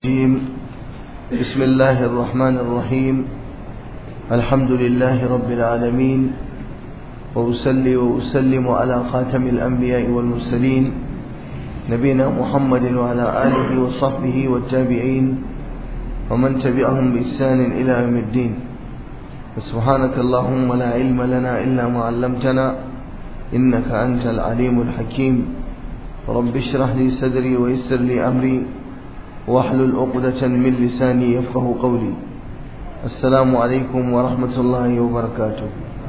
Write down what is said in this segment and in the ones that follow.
الرجيم بسم الله الرحمن الرحيم الحمد لله رب العالمين وأسلي وأسلم على خاتم الأنبياء والمرسلين نبينا محمد وعلى آله وصحبه والتابعين ومن تبعهم بإحسان إلى يوم الدين سبحانك اللهم لا علم لنا إلا ما علمتنا إنك أنت العليم الحكيم رب اشرح لي صدري ويسر لي أمري واحلل عقدة من لساني يفقه قولي السلام عليكم ورحمة الله وبركاته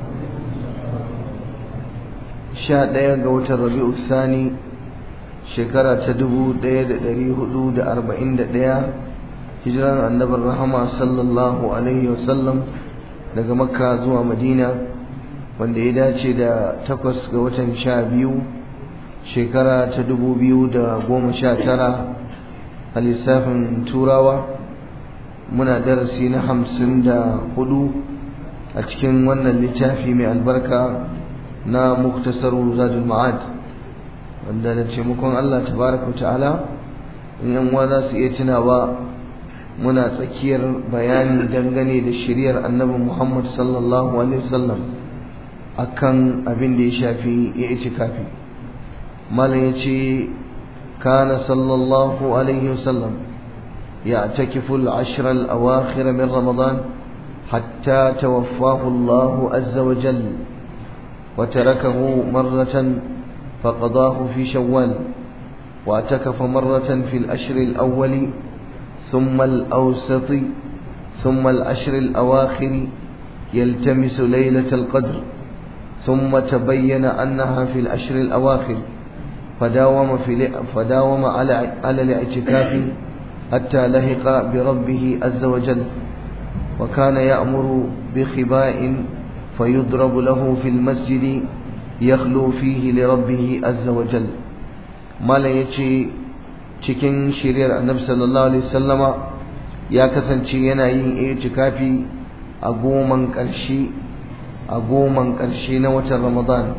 sha ɗaya ga watan rabi'u sani shekara ta dubu ɗaya da ɗari hudu da arba'in da ɗaya hijiran annabin rahama sallallahu alaihi wasallam daga makka zuwa madina wanda ya dace da takwas ga watan sha biyu shekara ta dubu biyu da goma sha tara a lissafin turawa muna darasi na hamsin da hudu a cikin wannan littafi mai albarka na muktasaru zadul ma'ad wanda da taimakon Allah tabaraka ta'ala in yan uwa za su iya tunawa muna tsakiyar bayani dangane da shiriyar annabi Muhammad sallallahu alaihi wasallam akan abin da ya shafi ya itikafi malam yace كان صلى الله عليه وسلم يعتكف العشر الأواخر من رمضان حتى توفاه الله عز وجل وتركه مرة فقضاه في شوال واعتكف مرة في الأشر الأول ثم الأوسط ثم الأشر الأواخر يلتمس ليلة القدر ثم تبين أنها في الأشر الأواخر فداوم في فداوم على على الاعتكاف حتى لحق بربه عز وجل وكان يأمر بخباء فيضرب له في المسجد يخلو فيه لربه عز وجل ما لا يجي cikin shiriyar annabi sallallahu alaihi wasallama ya kasance yana yin itikafi a goman ƙarshe a goman ƙarshe na watan Ramadan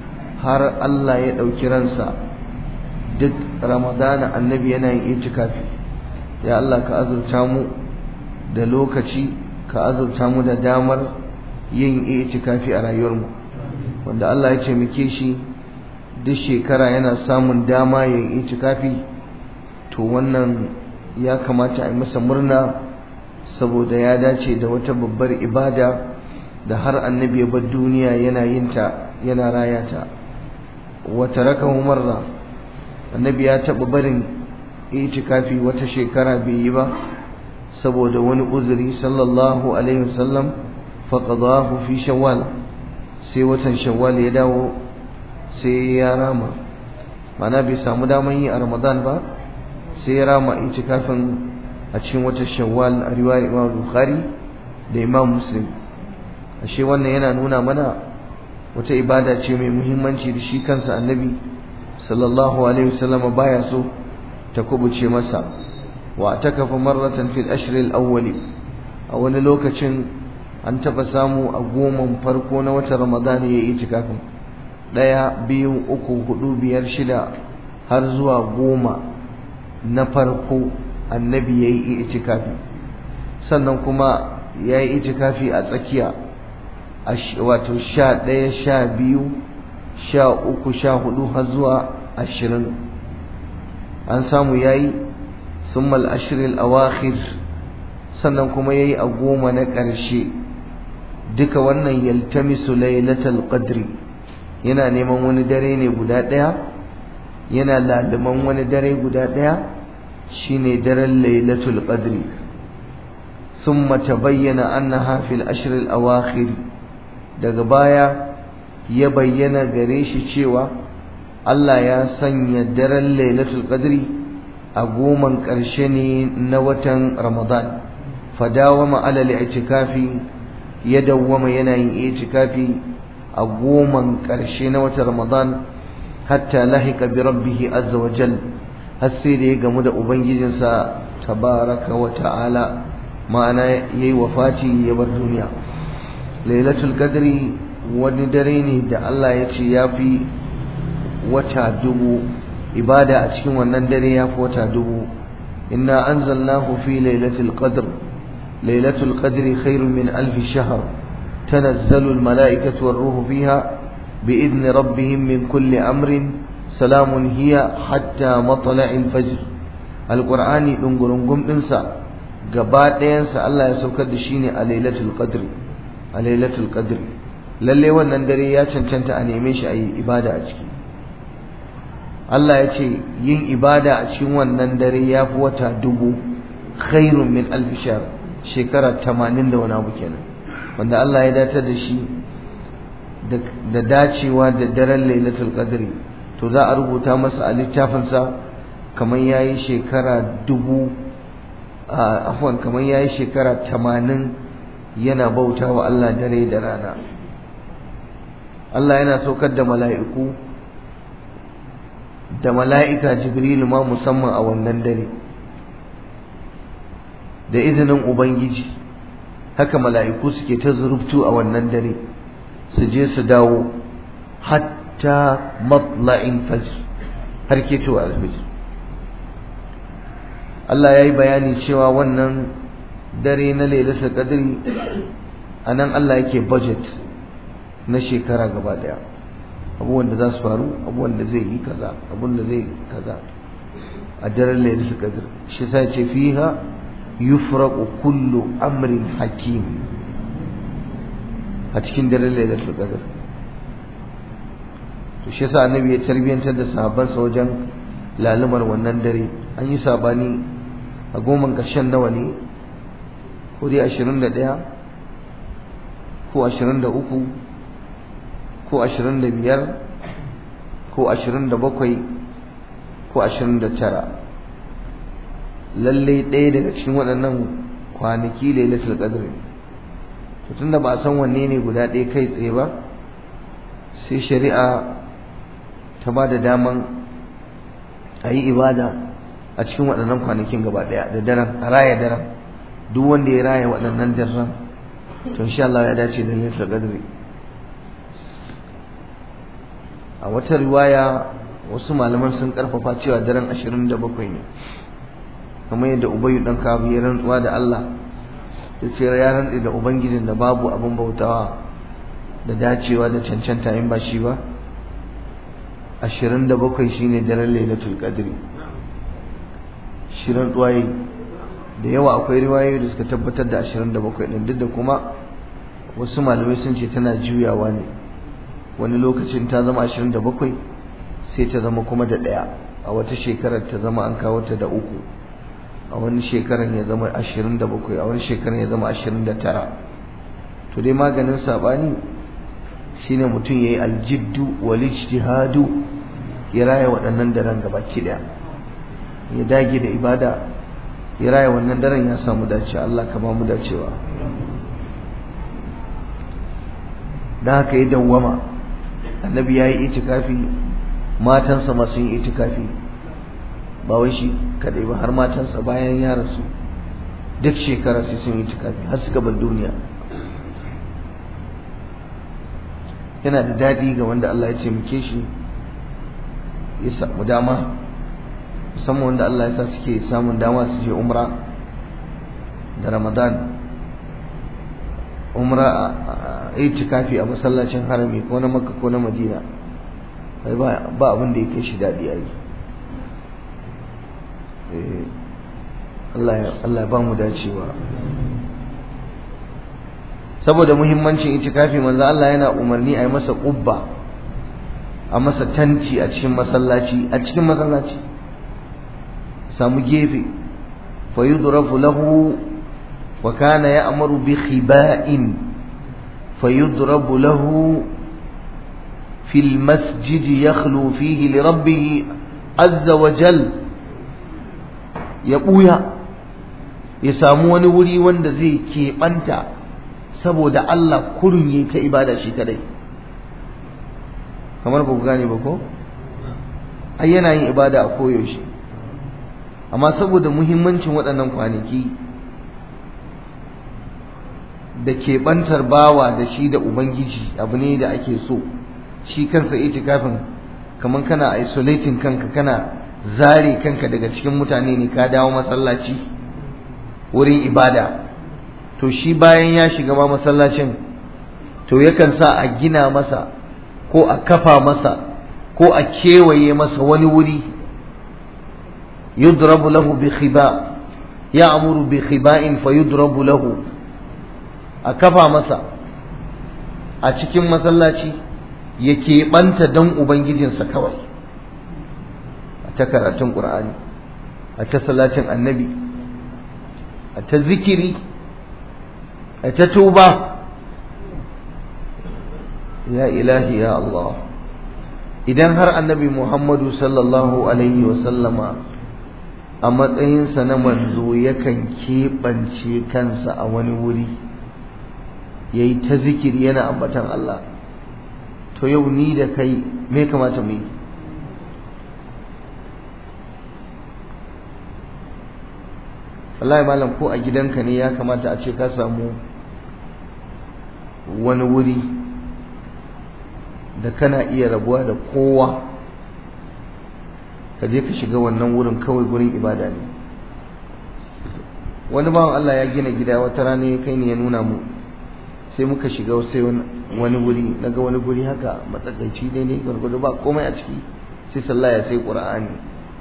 har Allah ya ɗauki ransa duk ramadana annabi yana yin itikafi ya Allah ka azurta mu da lokaci ka azurta mu da damar yin itikafi a rayuwarmu wanda Allah ya ce muke shi duk shekara yana samun dama yin itikafi to wannan ya kamata a yi masa murna saboda ya dace da wata babbar ibada da har annabi ya bar duniya yana yin ta yana raya ta wa tarakahu marra annabi ya taɓa barin itikafi wata shekara bai yi ba saboda wani uzuri sallallahu alaihi wasallam faqadahu fi shawwal sai watan shawwal ya dawo sai ya rama mana bai samu daman yi a ramadan ba sai ya rama itikafin a cikin watan shawwal a riwayar imam bukhari da imam muslim ashe wannan yana nuna mana wata ibada ce mai muhimmanci da shi kansa annabi sallallahu alaihi wasallam baya so ta kubuce masa wa takafa marratan fil ashr al awwal a wani lokacin an taba samu a goman farko na watan ramadan ya yi itikafin daya biyu uku hudu biyar shida har zuwa goma na farko annabi ya yi itikafi sannan kuma ya yi itikafi a tsakiya wato sha ɗaya sha biyu sha uku sha hudu har zuwa ashirin an samu ya yi summal ashirin awakhir sannan kuma ya yi a goma na ƙarshe duka wannan yaltamisu lailatul qadri yana neman wani dare ne guda ɗaya yana laluman wani dare guda ɗaya shine daren lailatul qadri ثم تبين أنها في الأشهر الأواخر daga baya ya bayyana gare shi cewa Allah ya sanya daren Lailatul Qadri a goman ƙarshe ne na watan Ramadan fadawama alal i'tikafi ya dawwama yana yin i'tikafi a goman ƙarshe na watan Ramadan hatta lahika bi rabbih azza wa jal har sai da ya gamu da ubangijinsa tabaraka wa ta'ala ma'ana yayi wafati ya bar duniya lailatul qadri wani dare ne da Allah ya ce ya fi wata dubu ibada a cikin wannan dare ya fi wata dubu inna anzalnahu fi lailatul qadr lailatul qadri khairun min alf shahr tanazzalu al malaikatu war ruhu fiha بإذن ربهم من كل أمر سلام هي حتى مطلع الفجر القرآن دنگرنگم دنسا gaba ɗayansa Allah ya saukar da shi ne a lailatul qadri a lailatul qadri lalle wannan dare ya cancanta a neme shi a yi ibada a ciki Allah ya ce yin ibada a cikin wannan dare ya fi wata dubu khairun min alf shahr shekara 80 da wani abu kenan wanda Allah ya datar da shi da dacewa da daren lailatul qadri to za a rubuta masa a littafinsa kamar yayi shekara dubu afwan kamar yayi shekara tamanin yana bauta wa Allah dare da rana Allah yana saukar da mala'iku da mala'ika Jibrilu ma musamman a wannan dare da izinin Ubangiji haka mala'iku suke ta zurubtu a wannan dare su je su dawo hatta matla'in fajr har ke cewa alfajr Allah ya yi bayani cewa wannan dare na lailatul qadri anan Allah yake budget na shekara gaba daya abubuwan da za su faru abubuwan da zai yi kaza abubuwan da zai kaza a daren lailatul qadr shi sai ce fiha yufraqu kullu amrin hakim a cikin daren lailatul qadr to shi yasa annabi ya tarbiyantar da sahabbansa wajen lalumar wannan dare an yi sabani a goman ƙarshen nawa ne ko dai ashirin da ɗaya ko ashirin da uku ko ashirin da biyar ko ashirin da bakwai ko ashirin da tara lallai ɗaya daga cikin waɗannan kwanaki lailatul qadr ne to tunda ba a san wanne ne guda ɗaya kai tsaye ba sai shari'a ta ba da daman a yi ibada a cikin waɗannan kwanakin gaba ɗaya da daren a raya daren duk wanda ya raya waɗannan daren to insha Allah ya dace da lailatul qadr a wata riwaya wasu malaman sun karfafa cewa daren 27 ne kamar yadda ubayyu dan kabu ya rantsuwa da Allah ya ce ya rantsi da ubangijin da babu abin bautawa da dacewa da cancanta in ba shi ba 27 shine daren lailatul qadri shirin tsuwaye da yawa akwai riwayoyi da suka tabbatar da 27 din duk da kuma wasu malamai sun ce tana juyawa ne wani lokacin ta zama 27 sai ta zama kuma da ɗaya a wata shekarar ta zama an kawo ta da uku a wani shekarar ya zama 27 a wani shekarar ya zama 29 to dai maganin sabani shine mutum yayi aljiddu wal ijtihadu ya raya waɗannan daren gabaki daya ya dage da ibada ya raya wannan daren ya samu dace Allah ka ba mu dacewa da haka ya dawwama annabi yayi itikafi matansa ma sun yi itikafi ba wai shi kadai ba har matansa bayan ya rasu duk shekara sai sun yi itikafi har suka bar duniya yana da daɗi ga wanda Allah ya taimake shi ya samu dama musamman wanda Allah ya sa suke samun dama su je umra da Ramadan umra a itikafi a masallacin harami ko na Makka ko na Madina ba abin da ya kai shi daɗi a yi Allah ya ba mu dacewa saboda muhimmancin itikafi manzo Allah yana umarni a yi masa ƙubba a masa tanti a cikin masallaci a cikin masallaci samu gefe fa yudrafu lahu wa kana ya'muru bi khiba'in fa yudrabu lahu في المسجد يخلو فيه لربه عز وجل يبويا يسامو wani wuri wanda zai keɓanta saboda Allah kurun yi ta ibada shi kadai kamar ba ku gane ba ko ai yana yin ibada a koyaushe amma saboda muhimmancin waɗannan kwanaki da keɓantar bawa da shi da ubangiji abu ne da ake so shi kansa itikafin kamar kana isolating kanka kana zare kanka daga cikin mutane ne ka dawo masallaci wurin ibada to shi bayan ya shiga ma masallacin to yakan sa a gina masa ko a kafa masa ko a kewaye masa wani wuri yudrabu lahu bi khiba ya'muru bi khiba'in fa yudrabu lahu a kafa masa a cikin masallaci ya keɓanta don ubangijinsa kawai a ta karatun ƙur'ani a ta salatin annabi a ta zikiri a ta tuba ya ilahi ya Allah idan har annabi Muhammadu sallallahu alaihi wasallama a matsayinsa na manzo yakan keɓance kansa a wani wuri ya yi ta zikiri yana ambatan Allah to yau ni da kai me kamata mu yi wallahi malam ko a gidanka ne ya kamata a ce ka samu wani wuri da kana iya rabuwa da kowa ka je ka shiga wannan wurin kawai gurin ibada ne wani bawan Allah ya gina gida wata rana ya kai ni ya nuna mu sai muka shiga sai wani wuri naga wani guri haka matsakaici ne ne gwargwado ba komai a ciki sai sallah ya sai qur'ani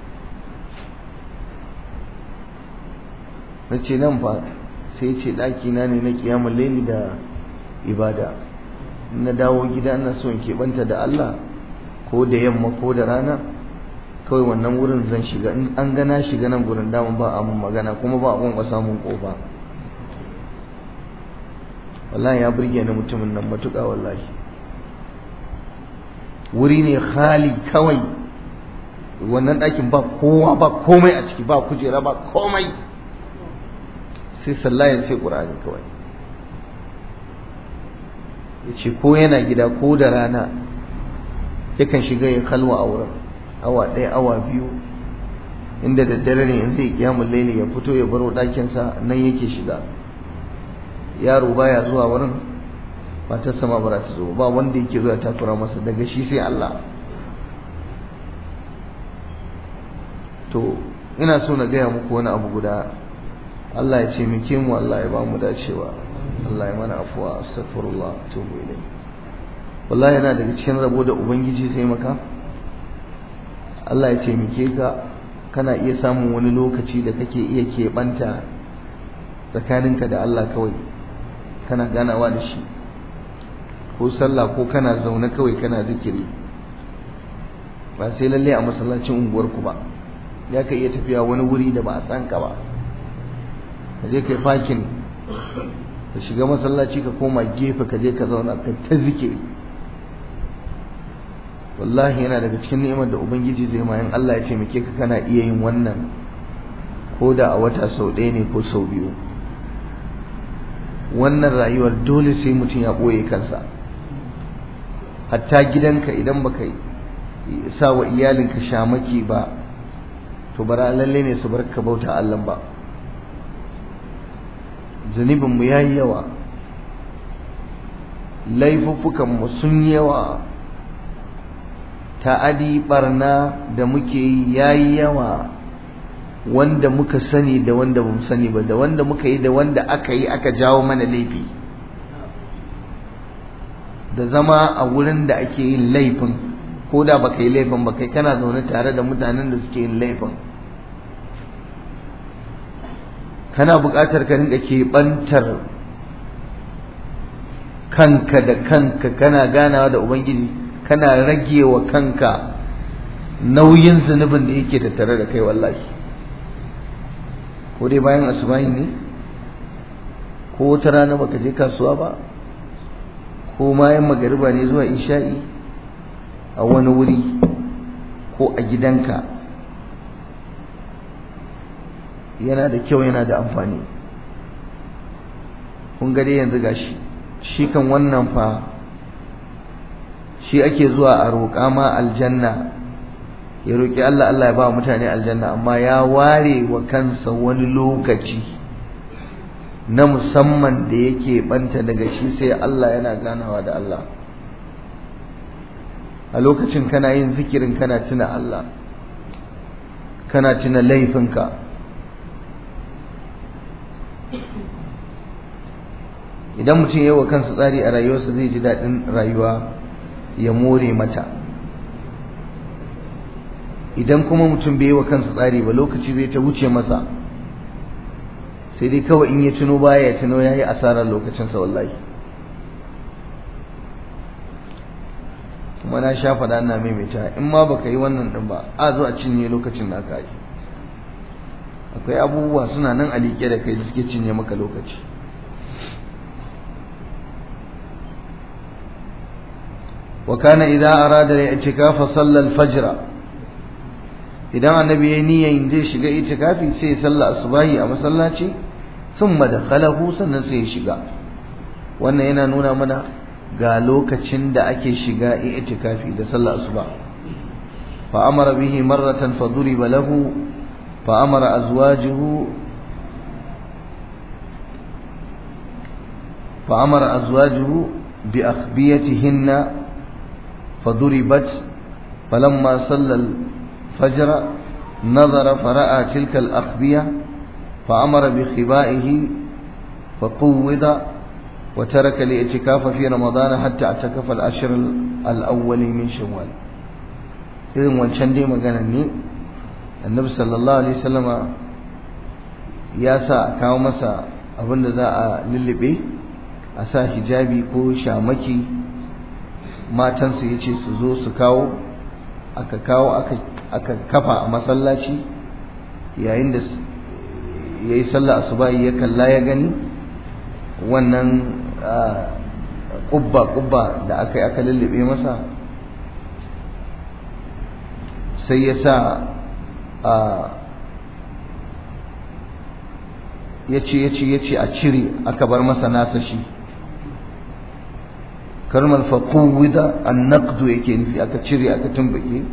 na ce nan fa sai ce ɗaki na ne na kiyamul laili da ibada na dawo gida ina so in keɓanta da Allah ko da yamma ko da rana kawai wannan wurin zan shiga in an gana shiga nan gurin damun ba a mun magana kuma ba a kun samun kofa wallahi ya burge ni mutumin nan matuƙa wallahi wuri ne khali kawai wannan ɗakin ba kowa ba komai a ciki ba kujera ba komai sai sallayan sai ƙur'ani kawai ya ce ko yana gida ko da rana yakan shiga ya kalwa a wurin awa ɗaya awa biyu inda daddare ne in zai kiyamun laili ya fito ya baro ɗakinsa nan yake shiga yaro baya zuwa wurin matarsa ma ba za ta zo ba wanda yake zuwa takura masa daga shi sai Allah to ina so na gaya muku wani abu guda Allah ya ce muke mu Allah ya ba mu dacewa Allah ya mana afuwa astaghfirullah tubu ilai wallahi yana daga cikin rabo da ubangiji sai maka Allah ya ce muke ka kana iya samun wani lokaci da kake iya keɓanta tsakaninka da Allah kawai kana ganawa da shi ko sallah ko kana zaune kawai kana zikiri ba sai lalle a masallacin unguwarku ba ya ka iya tafiya wani wuri da ba a san ka ba ka je kai fakin ka shiga masallaci ka koma gefe ka je ka zauna ka ta zikiri wallahi yana daga cikin ni'imar da ubangiji zai ma in Allah ya taimake ka kana iya yin wannan ko da a wata sau ɗaya ne ko sau biyu wannan rayuwar dole sai mutum ya ɓoye kansa hatta gidanka idan baka sa wa iyalinka shamaki ba to bara lalle ne su bar ka bauta Allah ba zunubin mu yayi yawa laifuffukan mu sun yawa ta'adi barna da muke yi yayi yawa wanda muka sani da wanda bamu sani ba da wanda muka yi da wanda aka yi aka jawo mana laifi da zama a wurin da ake yin laifin ko da baka yi laifin ba kai kana zaune tare da mutanen da suke yin laifin kana buƙatar ka rinka keɓantar kanka da kanka kana ganawa da ubangiji kana rage wa kanka nauyin zunubin da yake tattare da kai wallahi ko dai bayan asubahi ne ko wata rana baka je kasuwa ba ko bayan magariba ne zuwa isha'i a wani wuri ko a gidanka yana da kyau yana da amfani kun ga dai yanzu gashi shi kan wannan fa shi ake zuwa a roƙa ma aljanna ya roƙi Allah Allah ya ba mutane aljanna amma ya ware wa kansa wani lokaci na musamman da yake banta daga shi sai Allah yana ganawa da Allah a lokacin kana yin zikirin kana tuna Allah kana tuna laifinka idan mutum yi wa kansa tsari a rayuwarsa zai ji daɗin rayuwa ya more mata idan kuma mutum bai yi wa kansa tsari ba lokaci zai ta wuce masa sai dai kawai in ya tuno baya ya tuno ya yi asarar lokacinsa wallahi kuma na sha faɗa ina maimaita in ma baka yi wannan ɗin ba a zo a cinye lokacin da aka yi akwai abubuwa suna nan a liƙe da kai da suke cinye maka lokaci وكان إذا أراد الاعتكاف صلى الفجر idan annabi ya niyyar zai shiga itikafi sai sallah asubahi a masallaci thumma dakhalahu sannan sai ya shiga wannan yana nuna mana ga lokacin da ake shiga itikafi da sallah asuba fa amara bihi marratan fa duriba lahu fa amara azwajuhu fa amara azwajuhu bi akhbiyatihinna فضربت فلما صلى الفجر نظر فرأى تلك الأخبية فأمر بخبائه فقوض وترك الاعتكاف في رمضان حتى اعتكف العشر الأول من شوال إذن wancan dai maganar ne annabi sallallahu alaihi wasallama ya sa a kawo masa abin da za a lullube a sa hijabi ko shamaki matansu ya ce su zo su kawo aka kawo aka kafa a masallaci yayin da ya yi sallah asuba'i ya kalla ya gani wannan ƙubba-ƙubba da aka yi aka lullube masa sai ya sa ya ce ya ce ya ce a cire aka bar masa nasa shi kalmar faƙuwida an naqdu yake nufi aka cire aka tumbuke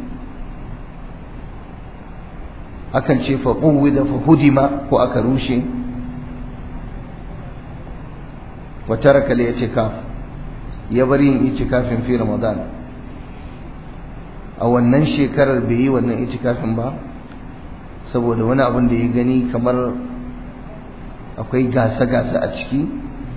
akan ce faƙuwida fa hudima ko aka rushe wa taraka li itikaf ya bari yin itikafin fi ramadan a wannan shekarar bai yi wannan itikafin ba saboda wani abin da ya gani kamar akwai gasa-gasa a ciki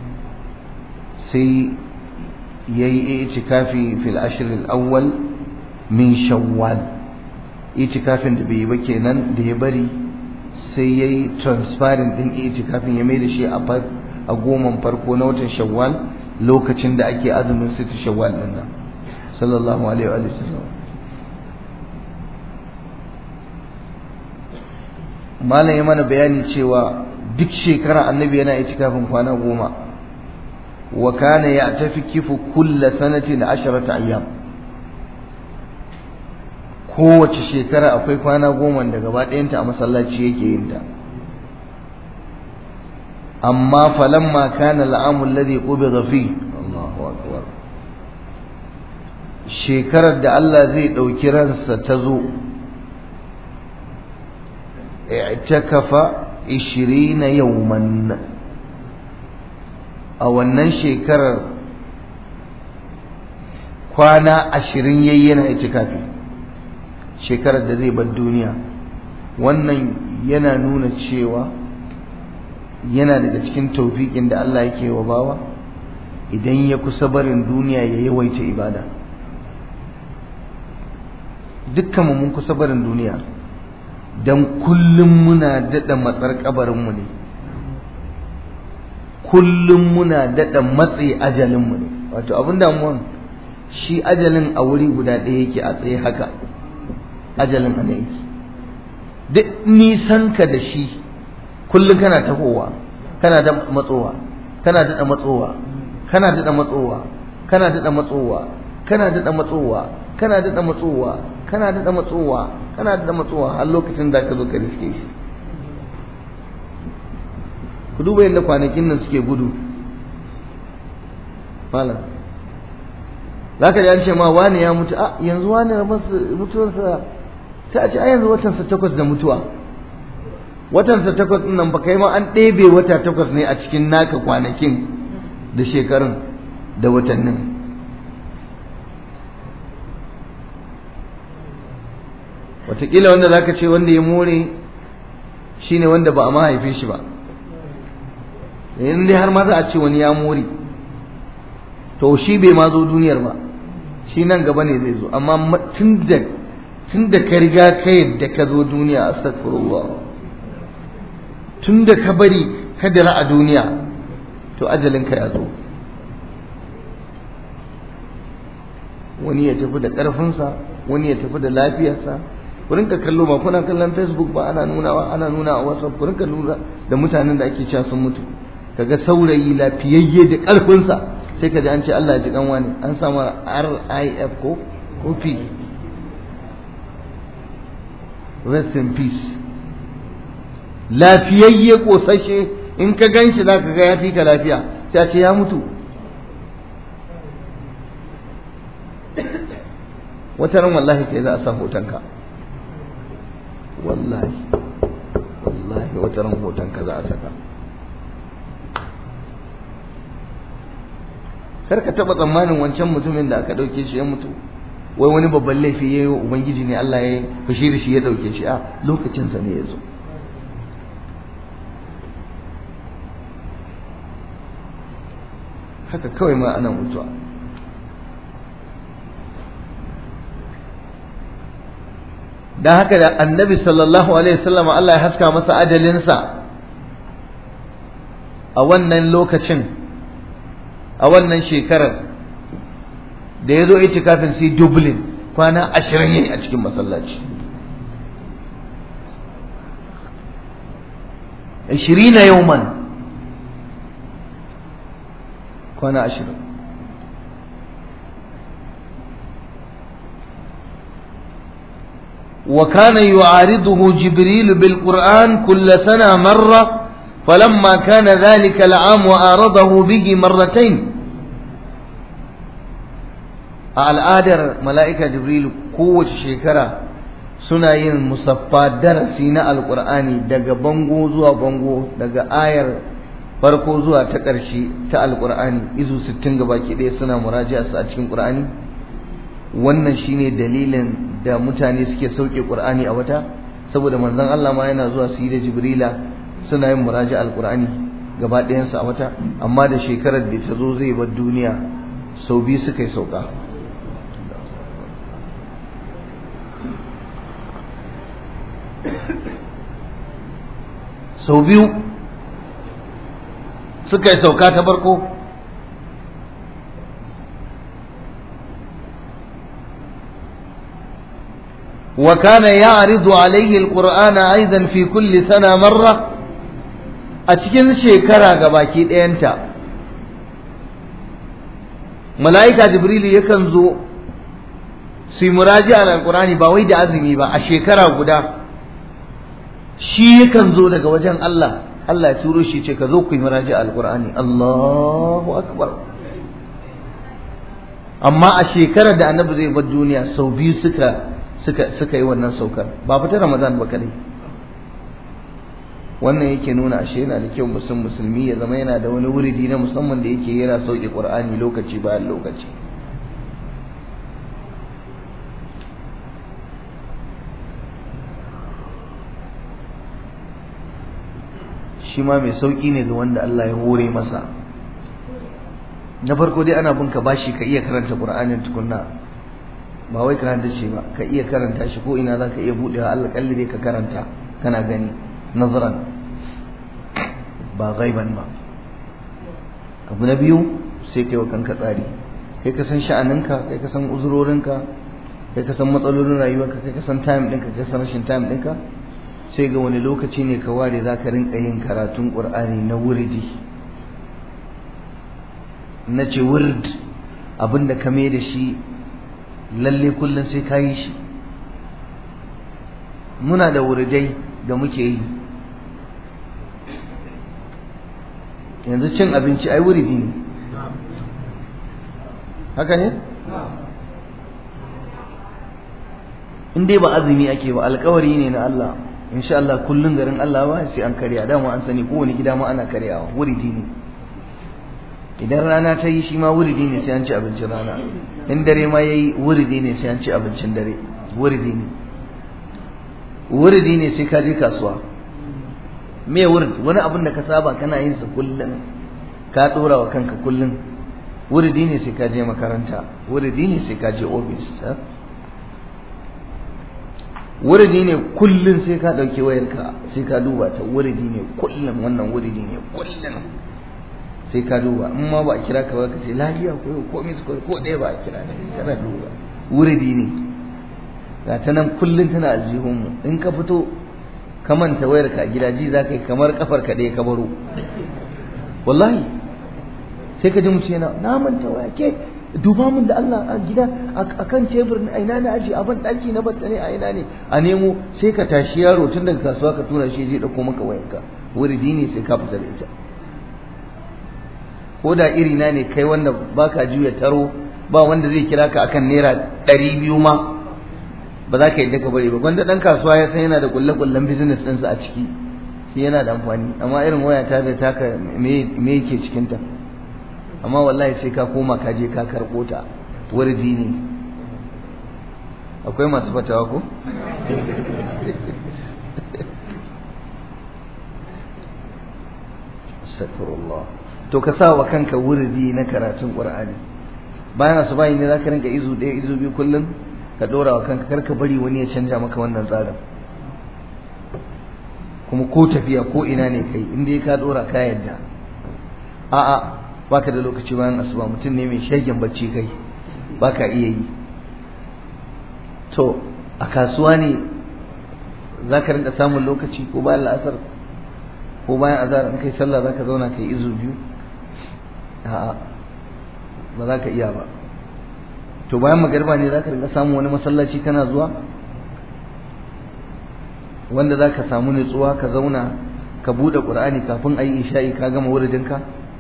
sai yayi itikafi fil ashr al awwal min shawwal itikafin da bai yi ba kenan da ya bari sai yayi transferring din itikafin ya mai da shi a goman farko na watan shawwal lokacin da ake azumin sita shawwal din nan sallallahu alaihi wa sallam malam ya mana bayani cewa duk shekara annabi yana itikafin kwana goma wa kana ya'takifu kulla sanatin asharata ayyam kowace shekara akwai kwana goma da gaba ɗayanta a masallaci yake yin ta amma falamma kana al'amu alladhi qubida fi Allahu akbar shekarar da Allah zai ɗauki ransa ta zo i'takafa 20 yawman a wannan shekarar kwana ashirin yayi yana itikafi shekarar da zai bar duniya wannan yana nuna cewa yana daga cikin taufiƙin da Allah yake wa bawa idan ya kusa barin duniya ya yawaita ibada dukkan mun kusa barin duniya don kullum muna daɗa matsar kabarinmu ne kullum muna daɗa matsi ajalinmu ne wato abin damuwan shi ajalin a wuri guda ɗaya yake a tsaye haka ajalin a yake duk nisan ka da shi kullum kana tahowa kana da matsowa kana daɗa matsowa kana daɗa matsowa kana daɗa matsowa kana daɗa matsowa kana daɗa matsowa kana daɗa matsowa kana daɗa matsowa har lokacin da ka zo ka riske shi ku duba yadda kwanakin nan suke gudu malam za ka ji an ce ma wani ya mutu a yanzu wani mutuwarsa sai a ce a yanzu watansa takwas da mutuwa watansa takwas ɗin nan ba kai ma an ɗebe wata takwas ne a cikin naka kwanakin da shekarun da watannin wataƙila wanda za ka ce wanda ya more shi ne wanda ba a mahaife shi ba in dai har ma za a ce wani ya more to shi bai ma zo duniyar ba shi nan gaba ne zai zo amma tun da tun da ka riga ka yadda ka zo duniya astaghfirullah tun da ka bari ka dira a duniya to ajalinka ya zo wani ya tafi da ƙarfinsa wani ya tafi da lafiyarsa ku rinka kallo ba kuna kallon facebook ba ana nunawa ana nuna a whatsapp ku rinka lura da mutanen da ake cewa sun mutu kaga saurayi lafiyayye da ƙarfinsa sai ka ji an ce Allah ya ji kan wani an samu RIF ko ko P rest in peace lafiyayye kosashe in ka gan shi za ka ga ya fi ka lafiya sai a ce ya mutu wata ran wallahi kai za a sa hotonka wallahi wallahi wata ran hotonka za a saka kar ka taba tsammanin wancan mutumin da aka dauke shi ya mutu wai wani babban laifi ya yi ubangiji ne Allah ya fushi da shi ya dauke shi a lokacinsa ne ya zo haka kawai ma ana mutuwa dan haka da annabi sallallahu alaihi wasallam Allah ya haska masa ajalinsa a wannan lokacin a wannan shekarar da ya zo ya kafin sai dublin kwana ashirin yayi a cikin masallaci ashirina yauman kwana ashirin وكان يعارضه جبريل بالقرآن كل سنة مرة فلما كان ذلك العام وآرضه به مرتين الآدر ملائكة جبريل قوة شكرا suna yin musaffa darasi na alkur'ani daga bango zuwa bango daga ayar farko zuwa ta ƙarshe ta alkur'ani izu 60 gabaki ɗaya suna muraji'a su a cikin qur'ani wannan shine dalilin da mutane suke sauke qur'ani a wata saboda manzon Allah ma yana zuwa su yi da jibrila suna yin muraji alqur'ani gaba ɗayansa a wata amma da shekarar da ta zo zai bar duniya sau biyu suka yi sauka sau biyu suka yi sauka ta farko وكان يعرض عليه القرآن أيضا في كل سنة مرة أتكن شكرا قباكي أنت ملائكة جبريل يكنزو في مراجعة على القرآن باويد عزمي با أشكرا قدا shi yakan zo daga wajen Allah Allah ya turo shi ce ka zo ku yi muraji alqur'ani Allahu akbar amma a shekarar da annabi zai bar duniya sau biyu suka suka suka yi wannan saukar ba fita Ramadan ba kadai wannan yake nuna ashe yana da kyau musulmi musulmi ya zama yana da wani wuridi na musamman da yake yana sauke Qur'ani lokaci bayan lokaci shi ma mai sauki ne ga wanda Allah ya hore masa na farko dai ana binka bashi ka iya karanta Qur'anin tukunna ba wai karanta shi ba ka iya karanta shi ko ina zaka iya budewa Allah kalli dai ka karanta kana gani nazaran ba gaiban ba abu na biyu sai kai wa kanka tsari kai ka san sha'aninka kai ka san uzurorinka kai ka san matsalolin rayuwarka kai ka san time ɗinka kai ka san rashin time ɗinka sai ga wani lokaci ne ka ware za ka rinka yin karatun ƙur'ani na wuridi na ce wurd abinda ka mai da shi lalle kullum sai ka yi shi muna da wuridai da muke yi yanzu cin abinci ai wuridi ne haka ne? in dai ba azumi ake ba alkawari ne na Allah insha Allah kullun garin Allah ba sai an karya dama an sani kowane gida ma ana karyawa wuridi ne idan rana ta yi shi ma wuridi ne sai an ci abincin rana in dare ma yayi wuridi ne sai an ci abincin dare wuridi ne wuridi ne sai ka je kasuwa me wurid wani abin da ka saba kana yin sa kullum ka dora wa kanka kullum wuridi ne sai ka je makaranta wuridi ne sai ka je ofis wuridi ne kullum sai ka dauki wayarka sai ka duba ta wuridi ne kullum wannan wuridi ne kullum sai ka duba in ma ba a kira ka ba ka ce lafiya ko ko mis ko ko ɗaya ba a kira ne kana duba wuridi ne ga ta nan kullum tana aljihun mu in ka fito ka manta wayarka a gida ji za ka yi kamar kafar ka ɗaya ka baro wallahi sai ka ji mutum yana na manta waya ke duba mun da Allah a gida a kan tebur a ina na aji a ban daki na batta ne a ina ne a nemo sai ka tashi yaro tun daga kasuwa ka tura shi je dauko maka wayanka wuridi ne sai ka fita da ita ko da iri na ne kai wanda baka juya taro ba wanda zai kira ka akan naira ɗari biyu ma ba za ka yi ka bari ba wanda dan kasuwa ya san yana da kulle kullen business ɗinsa a ciki shi yana da amfani amma irin waya ta da taka me yake cikinta amma wallahi sai ka koma ka je ka karɓo ta wardi ne akwai masu fatawa ko astaghfirullah to ka sa wa kanka wurdi na karatun qur'ani bayan asuba ne zaka rinka izu ɗaya izu biyu kullum ka dora wa kanka karka bari wani ya canja maka wannan tsarin kuma ko tafiya ko ina ne kai in dai ka dora ka yadda a'a baka da lokaci bayan asuba mutum ne mai shagen bacci kai baka iya yi to a kasuwa ne za ka rinka samun lokaci ko bayan la'asar ko bayan azhar in kai sallah za ka zauna kai izu biyu a'a ba za ka iya ba to bayan magarba ne za ka rinka samun wani masallaci kana zuwa wanda za ka samu nutsuwa ka zauna ka buɗe ƙur'ani kafin a yi isha'i ka gama wuridinka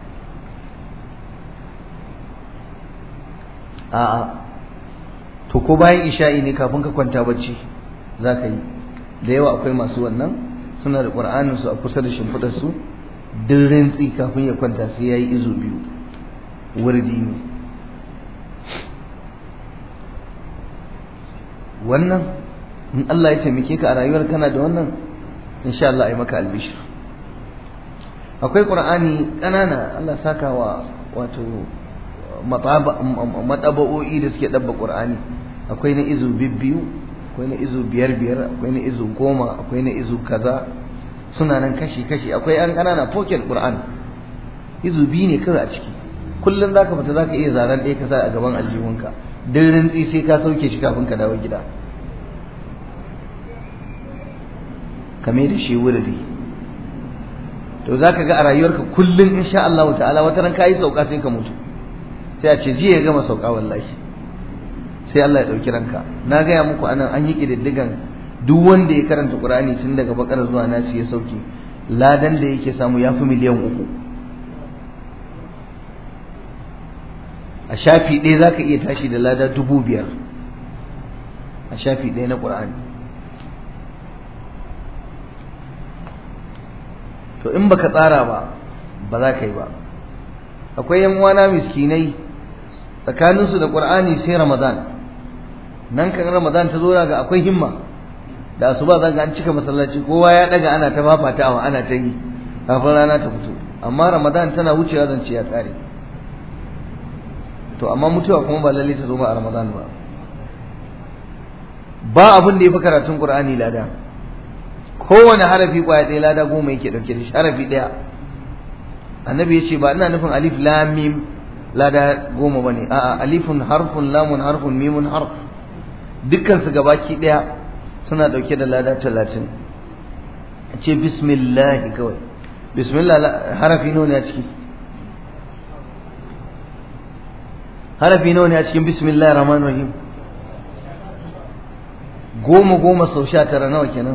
a'a to ko bayan isha'i ne kafin ka kwanta bacci za ka yi da yawa akwai masu wannan suna da ƙur'anin su a kusa da shimfiɗar su duk rintsi kafin ya kwanta sai ya yi izu biyu wurdi ne wannan in Allah ya taimake ka a rayuwar kana da wannan insha Allah ai maka albishir akwai qur'ani ƙanana Allah saka wa wato mataba'o'i da suke dabba qur'ani akwai na izu bibbiyu akwai na izu biyar biyar akwai na izu goma akwai na izu kaza suna nan kashi kashi akwai an ƙanana pocket qur'an izu biyu ne kawai a ciki kullum zaka fita zaka iya zaren ɗaya ka sa a gaban aljihunka duk rintsi sai ka sauke shi kafin ka dawo gida kame da shi wurdi to zaka ga a rayuwarka kullum insha Allah ta'ala wata ran kai sauka sai ka mutu sai a ce jiya ya gama sauka wallahi sai Allah ya dauki ranka na gaya muku anan an yi kididdigan duk wanda ya karanta Qur'ani tun daga bakar zuwa nasi ya sauke ladan da yake samu ya fi miliyan uku a shafi ɗaya za ka iya tashi da lada dubu biyar a shafi ɗaya na ƙur'ani to in baka tsara ba ba za ka yi ba akwai yan uwana miskinai tsakaninsu da ƙur'ani sai ramadan nan kan ramadan ta zo ga akwai himma da asuba za ga an cika masallaci kowa ya daga ana ta fafatawa ana ta yi kafin rana ta fito amma ramadan tana wucewa zance ya tsare to amma mutuwa kuma ba lalle ta zo ba a Ramadan ba ba abin da yafi karatun Qur'ani lada kowane harafi kwaya ɗaya lada goma yake dauke da shi harafi ɗaya annabi ya ce ba ina nufin alif lam mim lada goma bane a'a alifun harfun lamun harfun mimun harf dukkan su gabaki ɗaya suna dauke da lada talatin ce bismillah kawai bismillah harafi nawa ne a ciki harafi nawa ne a cikin bismillahir rahmanir rahim goma goma sau sha tara nawa kenan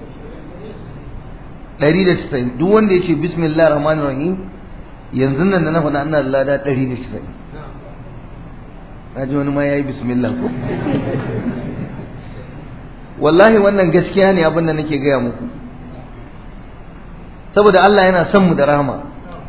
ɗari da casa'in duk wanda ya ce bismillahir rahmanir rahim yanzu nan da na faɗa ina da lada ɗari da casa'in na ji wani ma ya yi bismillah ko wallahi wannan gaskiya ne abin da nake gaya muku saboda Allah yana son mu da rahama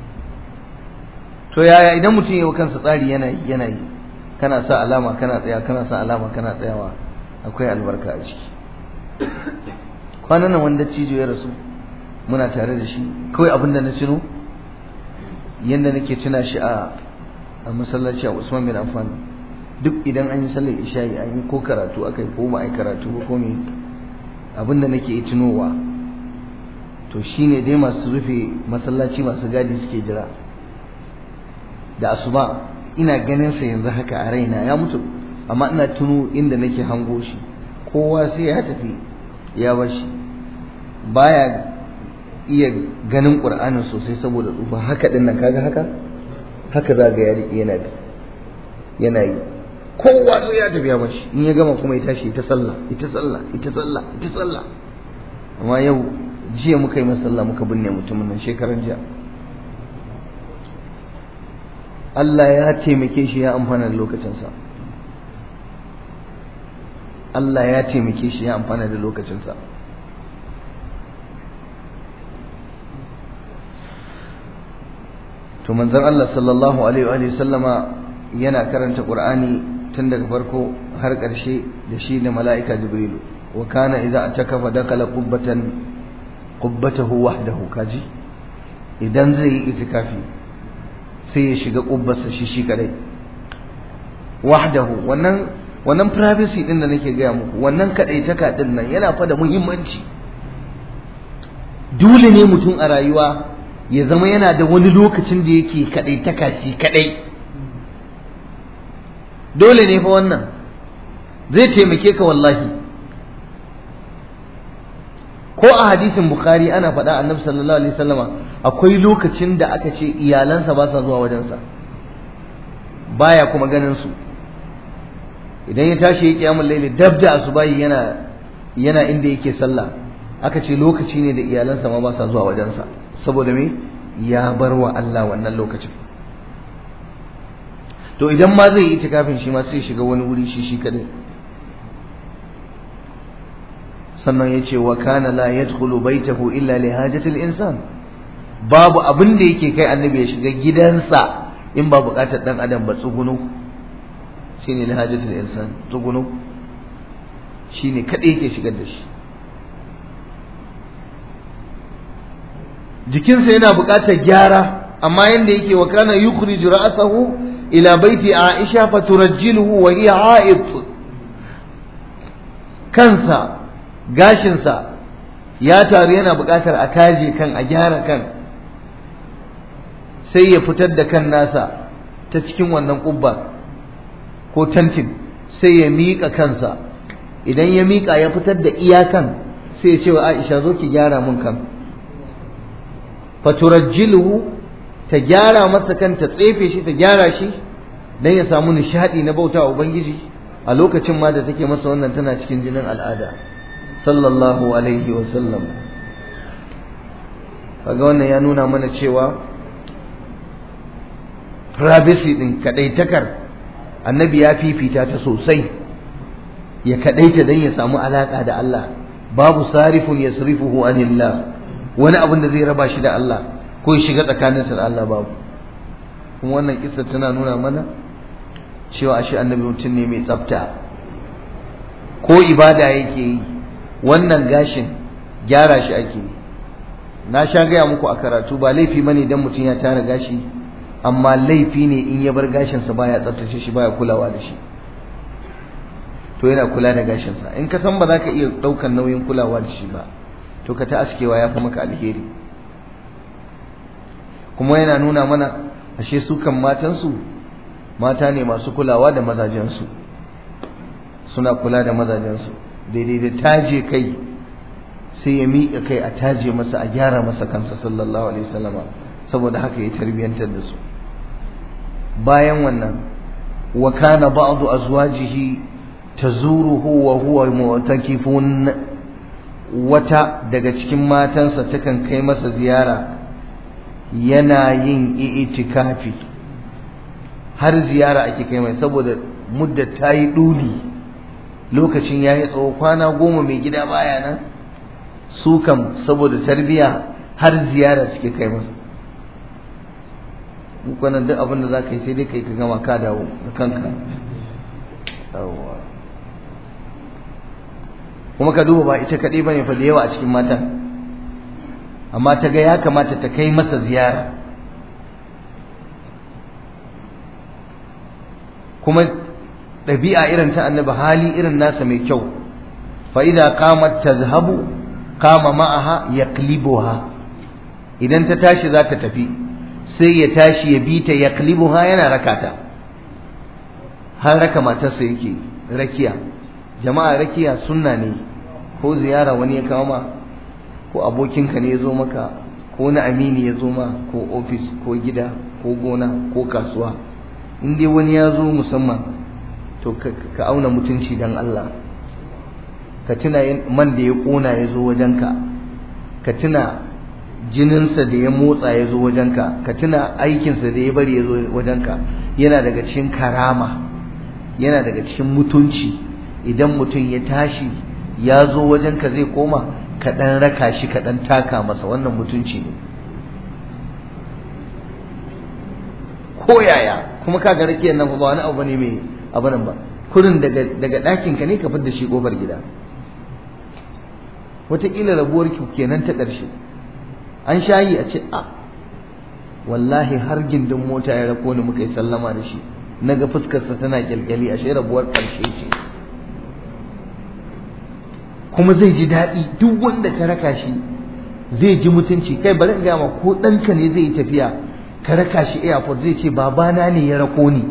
to yaya idan mutum yi wa kansa tsari yana yi yana yi kana sa alama kana tsaya kana sa alama kana tsayawa akwai albarka a ciki kwanan nan wanda cijo ya rasu muna tare da shi kawai abin da na tuno yadda nake tuna shi a a masallaci a Usman bin Affan duk idan an yi sallar isha'i an yi ko karatu akai ko ba ai karatu ba ko me abin da nake tunowa to shine dai masu rufe masallaci masu gadi suke jira da asuba ina ganin sa yanzu haka a raina ya mutu amma ina tuno inda nake hango shi kowa sai ya tafi ya bashi baya iya ganin qur'anin sosai saboda tsufa haka din nan kaga haka haka za ga yari yana bi yana yi kowa sai ya tafi ya bashi in ya gama kuma ya tashi ita sallah ita sallah ita sallah ita sallah amma yau jiya muka yi masalla muka binne mutumin nan shekaran jiya Allah ya taimake shi ya amfana da lokacinsa Allah ya taimake shi ya amfana da lokacinsa to manzon Allah sallallahu alaihi wa sallama yana karanta Qur'ani tun daga farko har ƙarshe da shi da mala'ika Jibrilu wa kana idza atakafa dakala qubbatan qubbatahu wahdahu kaji idan zai yi itikafi sai ya shiga kubbarsa shi shi kadai wahdahu wannan wannan privacy din da nake gaya muku wannan kadaitaka din nan yana fa da muhimmanci dole ne mutum a rayuwa ya zama yana da wani lokacin da yake kadaitaka shi kadai dole ne fa wannan zai taimake ka wallahi ko a hadisin bukhari ana faɗa annabi sallallahu alaihi wasallama akwai lokacin da aka ce iyalansa ba sa zuwa wajensa baya kuma ganin su idan ya tashi ya kiyamul laili dab da asubahi yana yana inda yake sallah aka ce lokaci ne da iyalansa ma ba sa zuwa wajensa saboda me ya bar wa Allah wannan lokacin to idan ma zai yi itikafin shi ma sai shiga wani wuri shi shi kadai sannan ya ce wa kana la yadkhulu baitahu illa li hajatil insan babu abin da yake kai annabi ya shiga gidansa in ba bukatar dan adam ba tsugunu shine li hajatil insan tsugunu shine kadai yake shigar da shi jikinsa yana bukatar gyara amma yanda yake wa kana yukhriju ra'sahu ila baiti aisha faturajjiluhu wa hiya ha'id kansa gashinsa ya taru yana buƙatar a kaje kan a gyara kan sai ya fitar da kan nasa ta cikin wannan ƙubba ko tantin sai ya miƙa kansa idan ya miƙa ya fitar da iyakan sai ya ce wa Aisha zo ki gyara mun kan faturajjiluhu ta gyara masa kan ta tsefe shi ta gyara shi dan ya samu nishadi na bauta ubangiji a lokacin ma da take masa wannan tana cikin jinin al'ada sallallahu alaihi wa sallam kaga wannan ya nuna mana cewa privacy din kadaitakar annabi ya fifita ta sosai ya kadaita dan ya samu alaka da Allah babu sarifun yasrifuhu anillah wani abin da zai raba shi da Allah ko ya shiga tsakaninsa da Allah babu kuma wannan kissa tana nuna mana cewa ashe annabi mutum ne mai tsafta ko ibada yake yi wannan gashin gyara shi ake yi na sha gaya muku a karatu ba laifi bane idan mutum ya tara gashi amma laifi ne in ya bar gashinsa baya tsaftace shi baya kulawa da shi to yana kula da gashinsa in ka san ba za ka iya ɗaukan nauyin kulawa da shi ba to ka ta askewa ya fi maka alheri kuma yana nuna mana ashe su kan matansu mata ne masu kulawa da mazajensu suna kula da mazajensu daidai da taje kai sai ya miƙa kai a taje masa a gyara masa kansa sallallahu alaihi wasallama saboda haka ya tarbiyantar da su bayan wannan wa kana ba'du azwajihi tazuruhu wa huwa mu'takifun wata daga cikin matansa takan kai masa ziyara yana yin itikafi har ziyara ake kai mai saboda mudda ta yi ɗuli lokacin ya yi tsawo kwana goma mai gida baya nan su kam saboda tarbiya har ziyara suke kai masa kwanan duk abin da za ka yi sai dai kai ka gama ka dawo da kanka kuma ka duba ba ita kaɗai ba ne fa da yawa a cikin mata amma ta ga ya kamata ta kai masa ziyara kuma ɗabi'a irin ta annabi hali irin nasa mai kyau fa idza qamat tazhabu qama ma'aha yaqlibuha idan ta tashi za ta tafi sai ya tashi ya bi ta yaqlibuha yana rakata har raka matarsa yake rakiya jama'a rakiya sunna ne ko ziyara wani ya kawo ma ko abokinka ne ya zo maka ko na amini ya zo ma ko ofis ko gida ko gona ko kasuwa in dai wani ya zo musamman to ka auna mutunci dan Allah ka tuna man da ya kona ya zo wajenka ka tuna jininsa da ya motsa ya zo wajenka ka tuna aikinsa da ya bari ya zo wajenka yana daga cikin karama yana daga cikin mutunci idan mutum ya tashi ya zo wajenka zai koma ka ɗan raka shi ka ɗan taka masa wannan mutunci ne ko yaya kuma ka ga rakiyar nan ba wani abu ne mai abu nan ba kurin daga daga ɗakin ka ne ka fidda shi kofar gida wataƙila rabuwar ki kenan ta ƙarshe an shayi a ce a wallahi har gindin mota ya rako ni muka yi sallama da shi na ga fuskarsa tana kyalkyali a shi rabuwar ƙarshe ce kuma zai ji daɗi duk wanda ka raka shi zai ji mutunci kai bari in gama ko ɗanka ne zai yi tafiya ka raka shi airport zai ce babana ne ya rako ni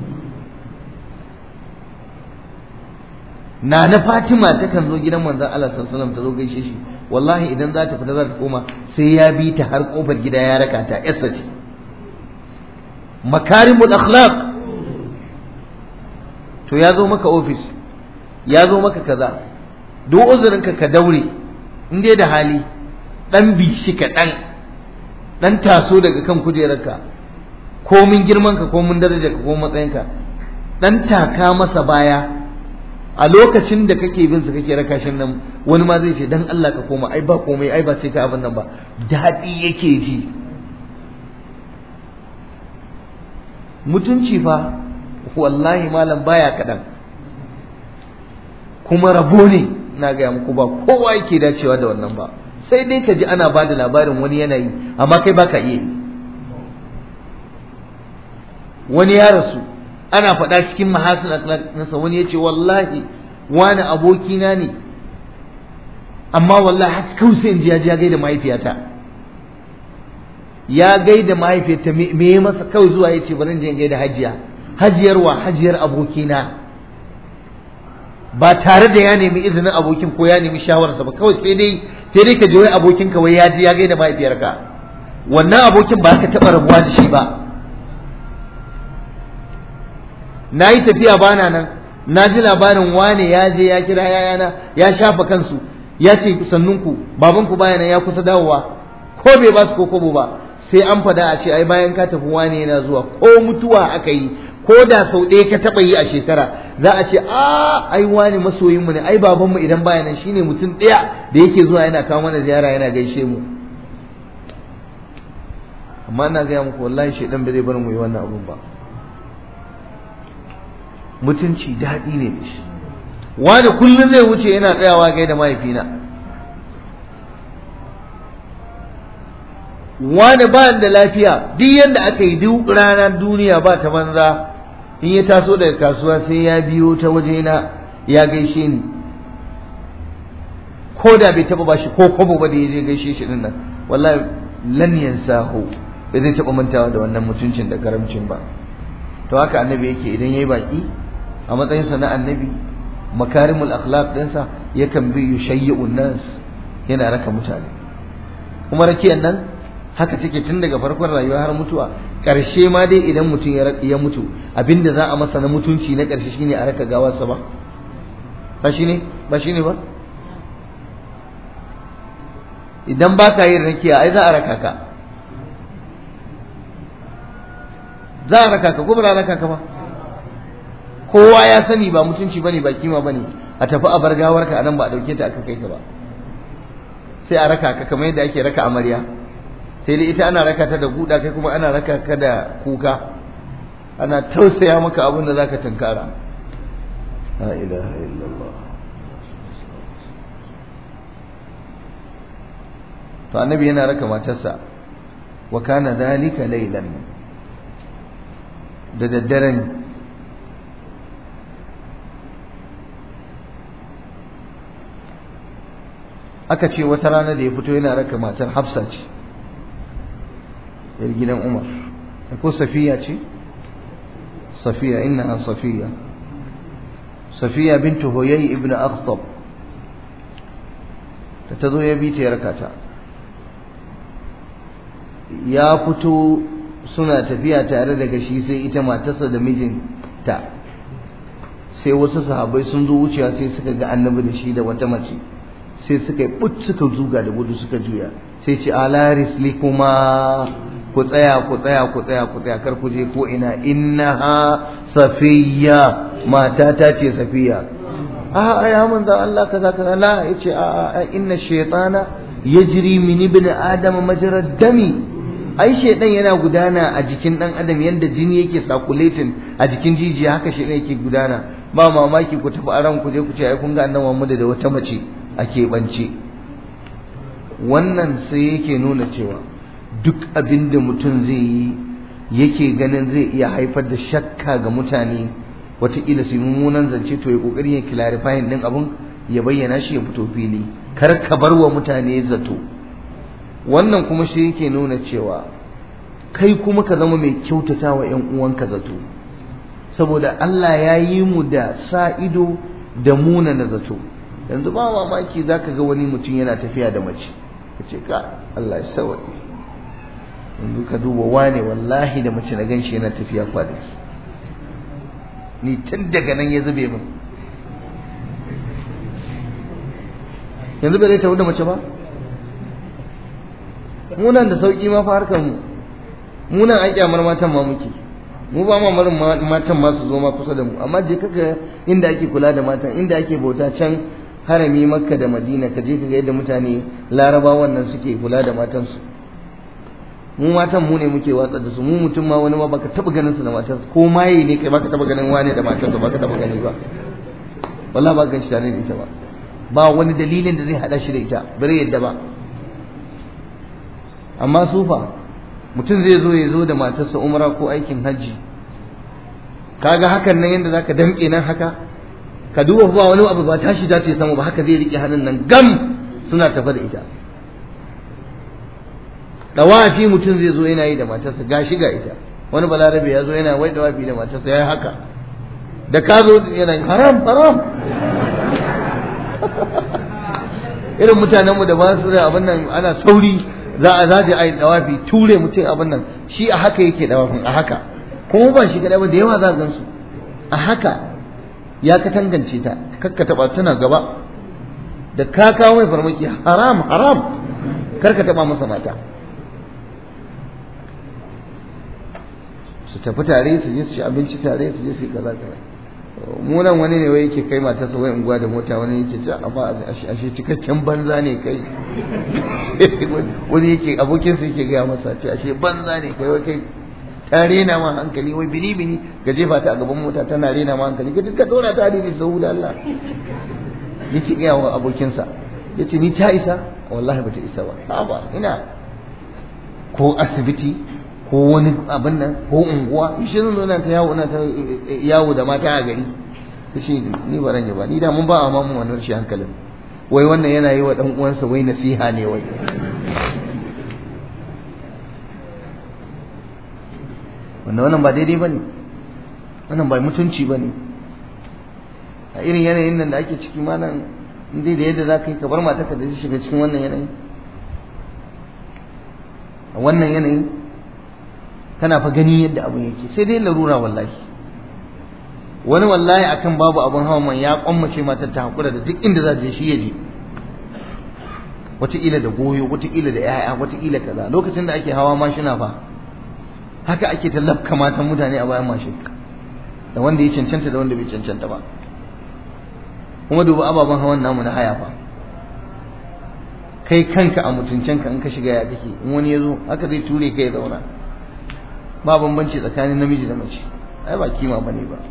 na na Fatima takan zo gidan manzon Allah sallallahu alaihi wasallam ta zo gaishe shi wallahi idan za ta fita za ta koma sai ya bi ta har kofar gida ya raka ta yarsa ce makarimul akhlaq to ya zo maka office ya zo maka kaza duk uzurinka ka daure in dai da hali dan bi shi ka dan dan taso daga kan kujerarka komin girmanka komin darajarka ko matsayinka dan taka masa baya a lokacin da kake bin su kake raka shin nan wani ma zai ce dan Allah ka koma ai ba komai ai ba sai ka abin nan ba daɗi yake ji mutunci fa wallahi malam baya kaɗan kuma rabo ne na gaya muku ba kowa yake dacewa da wannan ba sai dai ka ji ana ba da labarin wani yanayi amma kai baka iya yi wani ya rasu ana faɗa cikin mahasin nasa wani ya ce wallahi wani abokina ne amma wallahi haka kawai sai in ji ya ji ya gaida mahaifiyata ya gaida mahaifiyata me ya masa kawai zuwa ya ce bari in je in gaida hajiya hajiyar wa hajiyar abokina ba tare da ya nemi izinin abokin ko ya nemi shawararsa ba kawai sai dai sai dai ka ji wai abokinka wai ya ji ya gaida mahaifiyarka wannan abokin ba ka taɓa rabuwa da shi ba na yi tafiya bana nan na ji labarin wane ya je ya kira yayana ya shafa kansu ya ce sannunku babanku baya nan ya kusa dawowa ko bai ba su ko kobo ba sai an fada a ce ai bayan ka tafi wane yana zuwa ko mutuwa aka yi ko da sau ɗaya ka taɓa yi a shekara za a ce a ai wani masoyinmu ne ai babanmu idan baya nan shine mutum ɗaya da yake zuwa yana kawo mana ziyara yana gaishe mu amma ina gaya muku wallahi shaidan bai zai bar mu yi wannan abun ba mutunci daɗi ne da shi wani kullum zai wuce yana tsayawa gai da mahaifina wani ba da lafiya duk yadda aka yi duk rana duniya ba ta banza in ya taso daga kasuwa sai ya biyo ta wajena ya gaishe ni ko da bai taba bashi ko kwabo ba da ya je gaishe shi din nan wallahi lan yansahu bai zai taba mantawa da wannan mutuncin da karamcin ba to haka annabi yake idan yayi baki a matsayinsa na annabi makarimul akhlaq dinsa yakan bi yushayyi'un nas yana raka mutane kuma rakiyan nan haka take tun daga farkon rayuwa har mutuwa ƙarshe ma dai idan mutum ya mutu abinda za a masa na mutunci na ƙarshe shine a raka gawarsa ba ba shine ba shine ba idan ba ka yin rakiya ai za a raka ka za a raka ka ko ba za a raka ka ba kowa ya sani ba mutunci bane ba kima bane a tafi a bar gawarka a nan ba a dauke ta aka kai ka ba sai a raka ka kamar yadda ake raka amarya sai dai ita ana raka ta da guda kai kuma ana raka ka da kuka ana tausaya maka abin da zaka tunkara la ilaha illallah to annabi yana raka matarsa wa kana dhalika laylan da daddare ne aka ce wata rana da ya fito yana raka matar hafsa ce yar gidan umar ko safiya ce safiya innaha safiya safiya bintu huyay ibn akhtab ta tazo ya bi ta rakata ya fito suna tafiya tare daga shi sai ita matarsa da mijinta sai wasu sahabbai sun zo wucewa sai suka ga annabi da shi da wata mace sai suka yi but suka zuga da gudu suka juya sai ce ala rislikuma ku tsaya ku tsaya ku tsaya ku tsaya kar ku je ko ina innaha safiya mata ta ce safiya a ya manzo Allah kaza kaza la yace a a inna shaytana yajri min ibn adam majra dami ai shaydan yana gudana a jikin dan adam yanda jini yake circulating a jikin jijiya haka shaydan yake gudana ba mamaki ku tafi aran ku je ku ce ai kun ga annabi Muhammad da wata mace a keɓance wannan sai yake nuna cewa duk abin da mutum zai yi yake ganin zai iya haifar da shakka ga mutane wataƙila su mummunan zance to ya ƙoƙari ya clarifying ɗin abin ya bayyana shi ya fito fili kar ka bar wa mutane zato wannan kuma shi yake nuna cewa kai kuma ka zama mai kyautata wa ‘yan uwanka zato saboda Allah ya yi mu da sa ido da muna na zato yanzu ba mamaki za ka ga wani mutum yana tafiya da mace ka ce ka Allah ya sawaye yanzu ka duba wane wallahi da mace na ganshi yana tafiya kwanaki ni tun daga nan ya zube min yanzu bai zai tafi da mace ba munan da sauki ma fa harkar mu munan ai kyamar matan ma muke mu ba ma marin matan ma su zo ma kusa da mu amma je kaga inda ake kula da matan inda ake bauta can harami makka da madina ka je ka ga yadda mutane laraba wannan suke kula da matansu mu matan mu ne muke watsa da su mu mutum ma wani ma baka taba ganin su da matarsa ko maye ne kai baka taba ganin wani da matarsa baka taba gani ba wallahi ba gan shi tare da ita ba ba wani dalilin da zai hada shi da ita bare yadda ba amma sufa mutum zai zo ya zo da matarsa umra ko aikin hajji kaga hakan nan yadda zaka damke nan haka ka duba ba wani abu ba tashi za ta yi sama ba haka zai rike hannun nan gam suna tafa da ita dawafi mutum zai zo yana yi da matarsa gashi ga ita wani balarabe ya zo yana wai dawafi da matarsa ya yi haka da ka zo yana haram haram irin mutanenmu da ba su da abin nan ana sauri za a zaje a yi dawafi ture mutum abin nan shi a haka yake dawafin a haka kuma ba shi kadai ba da yawa za gan su a haka ya ka tangance ta kakka taba tana gaba da ka kawo mai farmaki haram haram kar ka taba masa mata su tafi tare su je su ci abinci tare su je su yi kaza kaza mu nan wani ne wai yake kai matarsa wai unguwa da mota wani yake ci amma ashe cikakken banza ne kai wani yake abokinsa yake gaya masa ce ashe banza ne kai wai kai ta rena ma hankali wai bini bini ga jefa ta a gaban mota tana rena ma hankali ka duka dora ta hadisi sau da Allah yake gaya wa abokinsa ya ce ni ta isa wallahi bata isa ba ha ba ina ko asibiti ko wani abin nan ko unguwa shi zan zo ta yawo na ta yawo da mata a gari ta ce ni ba ran ba ni da mun ba a mamu wannan shi hankalin wai wannan yana yi wa dan uwansa wai nasiha ne wai wanda wannan ba daidai bane wannan ba mutunci bane a irin yanayin nan da ake ciki malam dai da yadda za ka yi ka bar matarka da shiga cikin wannan yanayi a wannan yanayi kana fa gani yadda abin yake sai dai larura wallahi wani wallahi akan babu abin hawa man ya kwammace matar ta hakura da duk inda za ta je shi ya je wataƙila da goyo wataƙila da 'ya'ya wataƙila kaza lokacin da ake hawa mashina fa haka ake tallafka matan mutane a bayan mashin da wanda ya cancanta da wanda bai cancanta ba kuma duba ababen hawan namu na haya fa kai kanka a mutuncenka in ka shiga ya kake in wani ya zo haka zai ture kai ya zauna ba bambanci tsakanin namiji da mace ai ba kima bane ba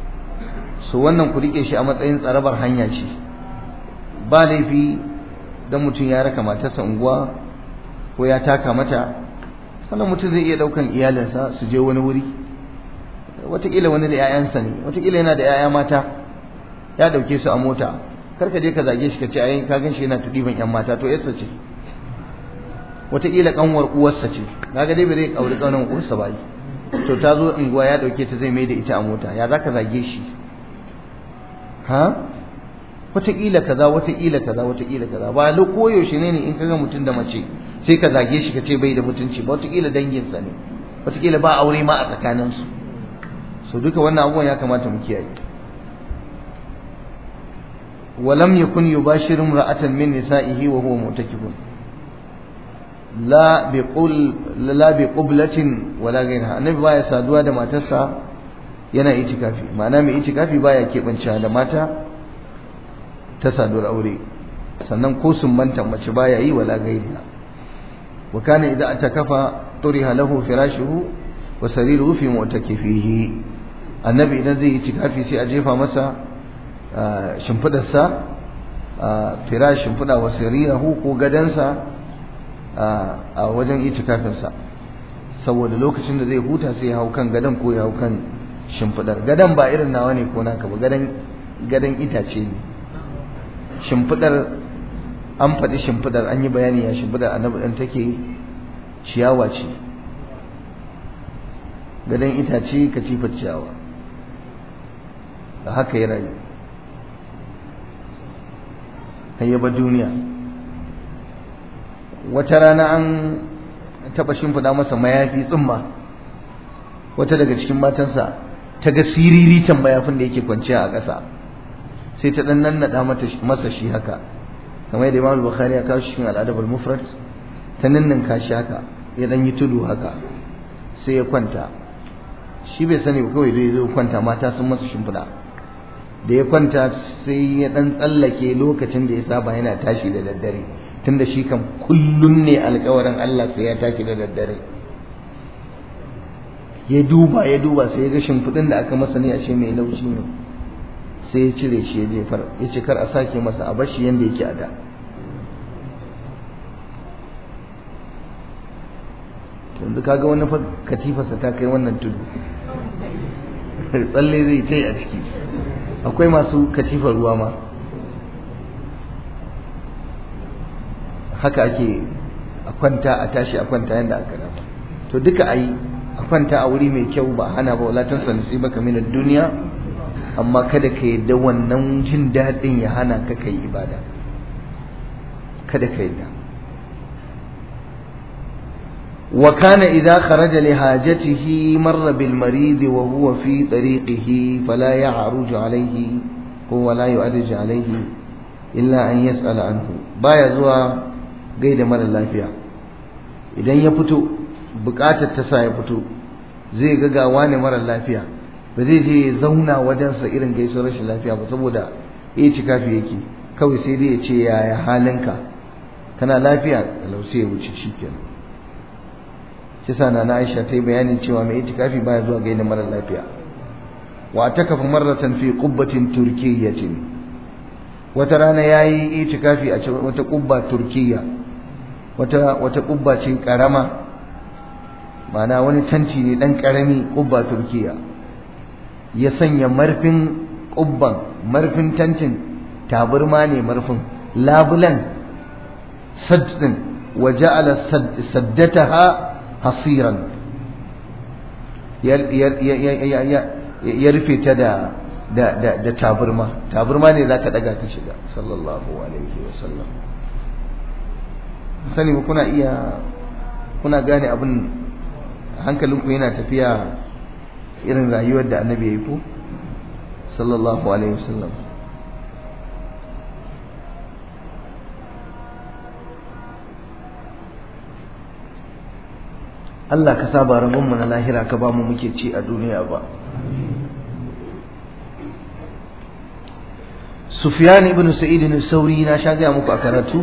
so wannan ku rike shi a matsayin tsarabar hanya ce ba laifi dan mutum ya raka matarsa unguwa ko ya taka mata sannan mutum zai iya daukan iyalinsa su je wani wuri wataƙila wani da 'ya'yansa ne wataƙila yana da 'ya'ya mata ya dauke su a mota kar ka je ka zage shi ka ce ai ka gan shi yana tudiban 'yan mata to yarsa ce wataƙila kanwar uwarsa ce kaga dai bai zai auri kanwar uwarsa ba to ta zo unguwa ya dauke ta zai mai da ita a mota ya zaka zage shi ha wataƙila kaza wataƙila kaza wataƙila kaza ba lo koyaushe ne ne in kaga mutum da mace sai ka zage shi ka ce bai da mutunci ba wataƙila danginsa ne wataƙila ba aure ma a tsakaninsu so duka wannan abubuwan ya kamata mu kiyaye ولم يكن يباشر امرأة من نسائه وهو معتكف لا بقل لا بقبلة ولا غيرها النبي baya saduwa da matarsa yana itikafi ma'ana mai itikafi baya keɓance da mata ta saduwar aure sannan ko sumbanta mace baya yi wala gairiha wa kana idza atakafa turiha lahu firashuhu wa sariruhu fi mu'takifihi annabi idan zai yi itikafi sai a jefa masa shimfidarsa firash shimfida wa sarirahu ko gadansa a wajen itikafinsa saboda lokacin da zai huta sai ya hau kan gadan ko ya hau kan shimfidar gadan ba irin nawa ne ko naka ba gadan gadan itace ne shimfidar an faɗi shimfidar an yi bayani ya shimfidar annabi ɗan take ciyawa ce gadan itace katifar ciyawa da haka ya rayu hayyaba duniya wata rana an taɓa shimfiɗa masa mayafi tsumma wata daga cikin matansa ta ga siriritan mayafin da yake kwanciya a ƙasa sai ta ɗan nannaɗa masa shi haka kamar yadda Imam Bukhari ya kawo shi cikin al'adab al-mufrad ta nannan shi haka ya ɗan yi tudu haka sai ya kwanta shi bai sani ba kawai zai zo kwanta mata sun masa shimfiɗa da ya kwanta sai ya ɗan tsallake lokacin da ya saba yana tashi da daddare tunda shi kan kullum ne alkawarin Allah sai ya tashi da daddare ya duba ya duba sai ya ga shimfiɗin da aka masa ne ashe mai laushi ne sai ya cire shi ya jefar ya ce kar a sake masa a bashi yanda yake a da yanzu kaga wani fa katifarsa ta kai wannan tudu tsalle zai ta a ciki akwai masu katifar ruwa ma haka ake a kwanta a tashi a kwanta yadda aka dama to duka a yi a kwanta a wuri mai kyau ba hana ba wala tansa nasibaka min duniya amma kada ka yadda wannan jin daɗin ya hana ka kai ibada kada ka yadda wa kana idza kharaja li hajatihi marra bil marid wa huwa fi tariqihi fala ya'ruju alayhi ko wala yu'rij alayhi illa an yas'ala anhu baya zuwa gaida mara lafiya idan ya fito bukatar ta sa ya fito zai ga gawa ne mara lafiya ba zai je ya zauna wajensa irin gaisuwar rashin lafiya ba saboda ya ci kafi yake kawai sai dai ya ce yaya halinka kana lafiya lau sai ya wuce shikenan shi sa na Aisha ta yi bayanin cewa mai itikafi baya zuwa gaida mara lafiya wa takafa marratan fi qubbatin turkiyyatin wata rana yayi itikafi a wata kubba turkiyya wata wata kubba ce karama ma'ana wani tanti ne dan karami kubba turkiyya ya sanya marfin kubban marfin tantin taburma ne marfin labulan saddin wa ja'ala saddataha hasiran ya rufe ta da da da da taburma taburma ne za ka daga ka shiga sallallahu alaihi wasallam sani ba kuna iya kuna gane abin hankalinku yana tafiya irin rayuwar da annabi ya yi ko sallallahu alaihi wasallam Allah ka saba rabonmu na lahira ka ba mu muke ci a duniya ba Sufyan ibn Sa'id al-Sauri na sha gaya muku a karatu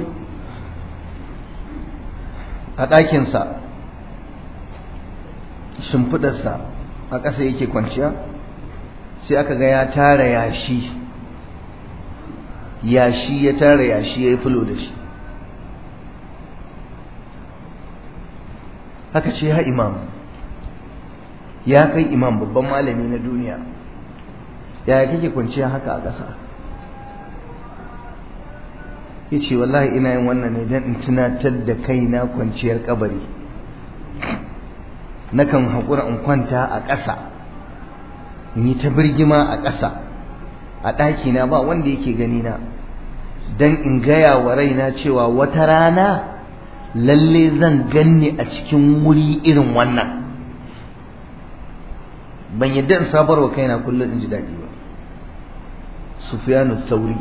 a ɗakinsa shimfiɗarsa a ƙasa yake kwanciya sai aka ga ya tara yashi yashi ya tara yashi ya yi fulo da shi haka ce ya imam ya kai imam babban malami na duniya yaya kake kwanciya haka a ƙasa ya ce wallahi ina yin wannan ne don in tunatar da kaina kwanciyar kabari nakan haƙura in kwanta a ƙasa in yi ta birgima a ƙasa a ɗakina ba wanda yake gani na don in gaya wa raina cewa wata rana lalle zan ganni a cikin wuri irin wannan ban yadda in sabarwa kaina kullum in ji daɗi ba sufyanu sauri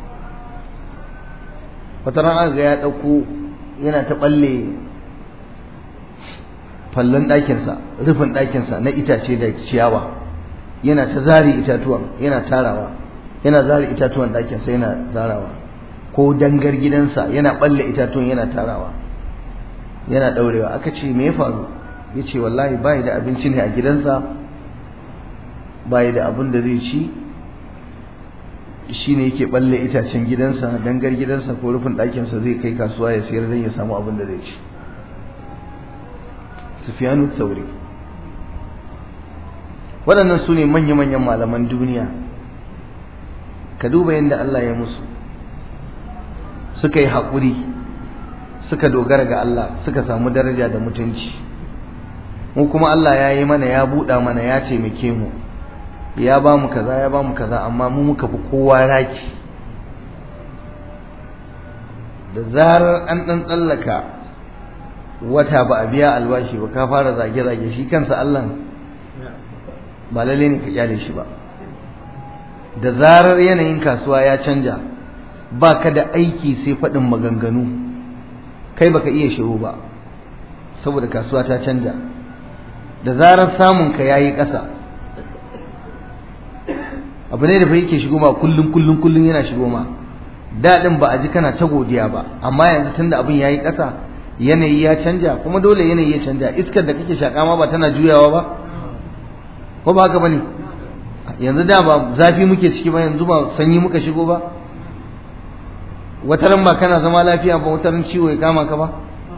wata rana ga ya ɗauko yana ta ɓalle fallon ɗakinsa rufin ɗakinsa na itace da ciyawa yana ta zari itatuwan yana tarawa yana zari itatuwan ɗakinsa yana zarawa ko dangar gidansa yana ɓalle itatuwan yana tarawa yana ɗaurewa aka ce me ya faru ya ce wallahi bayi da abinci ne a gidansa bayi da abin da zai ci shi ne yake balle itacen gidansa dangar gidansa ko rufin ɗakinsa zai kai kasuwa ya sayar don ya samu abin da zai ci sufiyanu tauri waɗannan su ne manya-manyan malaman duniya ka duba yadda Allah ya musu suka yi haƙuri suka dogara ga Allah suka samu daraja da mutunci mu kuma Allah ya yi mana ya buɗa mana ya taimake mu ya ba mu kaza ya ba mu kaza amma mu muka fi kowa raki da zarar an ɗan tsallaka wata ba a biya albashi ba ka fara zage-zage shi kansa Allah ba lalle ne ka kyale shi ba da zarar yanayin kasuwa ya canja ba ka da aiki sai faɗin maganganu kai baka iya shiru ba saboda kasuwa ta canja da zarar samunka ya yi ƙasa abu ne da fa yake shigo ma kullum kullum kullum yana shigo ma daɗin ba a ji kana ta godiya ba amma yanzu tunda abin yayi ƙasa yanayi ya canja kuma dole yanayi ya canja iskar da kake shaƙa ma ba tana juyawa ba ko ba haka bane yanzu da ba zafi muke ciki ba yanzu ba sanyi muka shigo ba wataran ba kana zama lafiya ba wataran ciwo ya kama ka ba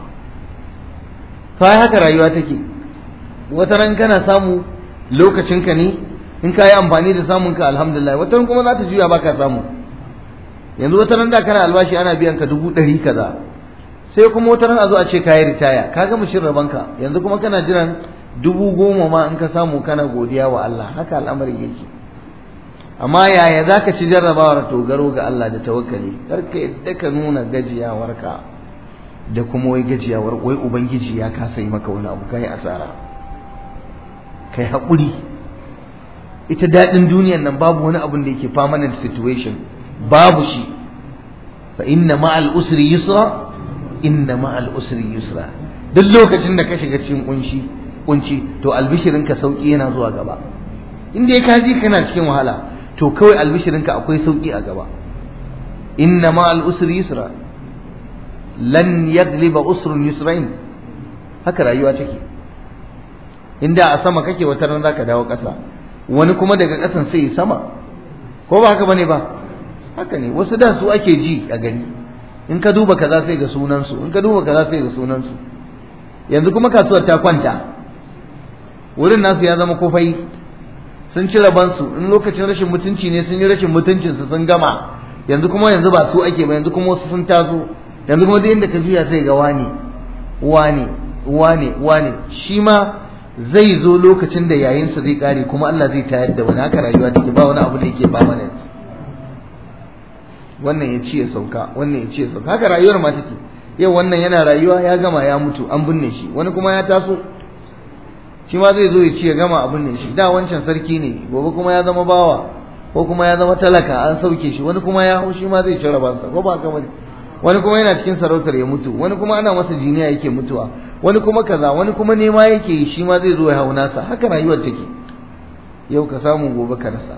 to ai haka rayuwa take wataran kana samu lokacinka ne in ka yi amfani da samun ka alhamdulillah wata kuma za ta juya baka samu yanzu wata ran da kana albashi ana biyan ka dubu ɗari kaza sai kuma wata ran a zo a ce ka yi ritaya ka gama cin rabanka yanzu kuma kana jiran dubu goma ma in ka samu kana godiya wa Allah haka al'amarin yake amma yaya za ka ci jarrabawar dogaro ga Allah da tawakkali kar ka yadda ka nuna gajiyawarka da kuma wai gajiyawar wai ubangiji ya kasa yi maka wani abu kai asara kai haƙuri ita daɗin duniyan nan babu wani abun da yake permanent situation babu shi fa inna ma'al usri yusra inna ma'al usri yusra duk lokacin da ka shiga cikin kunshi kunci to albishirin ka sauki yana zuwa gaba inda ya kaji kana cikin wahala to kawai albishirin ka akwai sauki a gaba inna ma'al usri yusra lan yagliba usrun yusrain haka rayuwa take inda a sama kake wata ran zaka dawo ƙasa wani kuma daga ƙasan sai sama ko ba haka bane ba haka ne wasu da su ake ji a gani in ka duba kaza sai ga sunan su in ka duba kaza sai ga sunan su yanzu kuma kasuwar ta kwanta wurin nasu ya zama kofai sun ci rabansu in lokacin rashin mutunci ne sun yi rashin mutuncin su sun gama yanzu kuma yanzu ba su ake ba yanzu kuma wasu sun taso yanzu kuma duk inda ka juya sai ga wani wani wani wani shi ma zai zo lokacin da yayinsa zai kare kuma Allah zai tayar da wani haka rayuwa take ba wani abu da yake permanent wannan ya ci ya sauka wannan ya ci ya sauka haka rayuwar ma take yau wannan yana rayuwa ya gama ya mutu an binne shi wani kuma ya taso shi ma zai zo ya ci ya gama a binne shi da wancan sarki ne gobe kuma ya zama bawa ko kuma ya zama talaka an sauke shi wani kuma ya hau shi ma zai ci rabansa ko ba haka bane wani kuma yana cikin sarautar ya mutu wani kuma ana masa jiniya yake mutuwa wani kuma kaza wani kuma nema yake yi shi ma zai zo ya hau nasa haka rayuwar take yau ka samu gobe ka rasa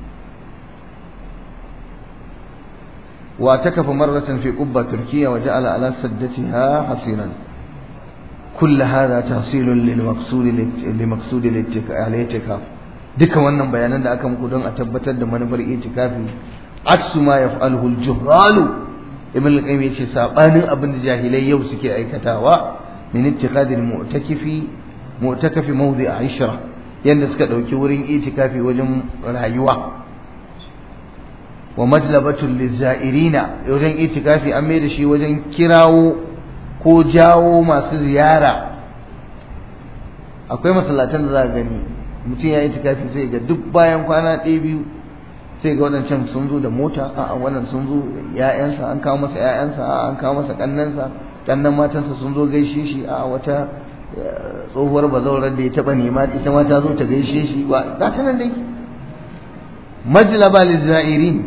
wa takafa marratan fi qubba turkiya wa ja'ala ala saddatiha hasiran كل هذا تحصيل للمقصود لمقصود الاعتكاف duka wannan bayanan da aka muku don a tabbatar da manufar itikafi aksu ma yaf'aluhu al-juhralu ibn al-qayyim yace sabanin abin da jahilai yau suke aikatawa min ittiqadil mu'takifi mu'takafi mawdi'a 'ishra yanda suka dauki wurin itikafi wajen rayuwa wa majlabatul lizairina wajen itikafi an mai da shi wajen kirawo ko jawo masu ziyara akwai masallatan da za a gani mutum ya itikafi sai ga duk bayan kwana ɗaya biyu sai ga waɗancan sun zo da mota a wannan sun zo ya'yansa an kawo masa ya'yansa a an kawo masa ƙannansa ƙannan matansa sun zo gaishe shi a wata tsohuwar bazaurar da ya taɓa nema ita ma ta zo ta gaishe shi ba ga ta nan dai majlaba lizairin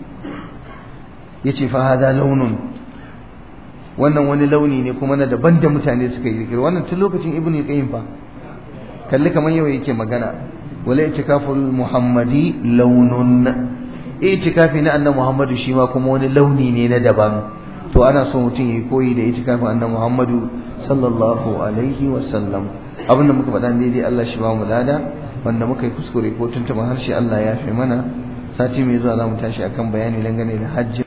yace fa hada launun wannan wani launi ne kuma na daban da mutane suka yi zikir wannan tun lokacin ibnu qayyim fa kalli kamar yau yake magana wala itikaful muhammadi launun itikafi na annabi muhammadu shi ma kuma wani launi ne na daban to ana so mutum yayi koyi da itikafin annabi muhammadu sallallahu alaihi wa sallam abinda muka faɗa daidai Allah shi ba mu lada wanda muka yi kuskure ko tuntuma harshe Allah ya fi mana sati mai zuwa za mu tashi akan bayani dangane da hajji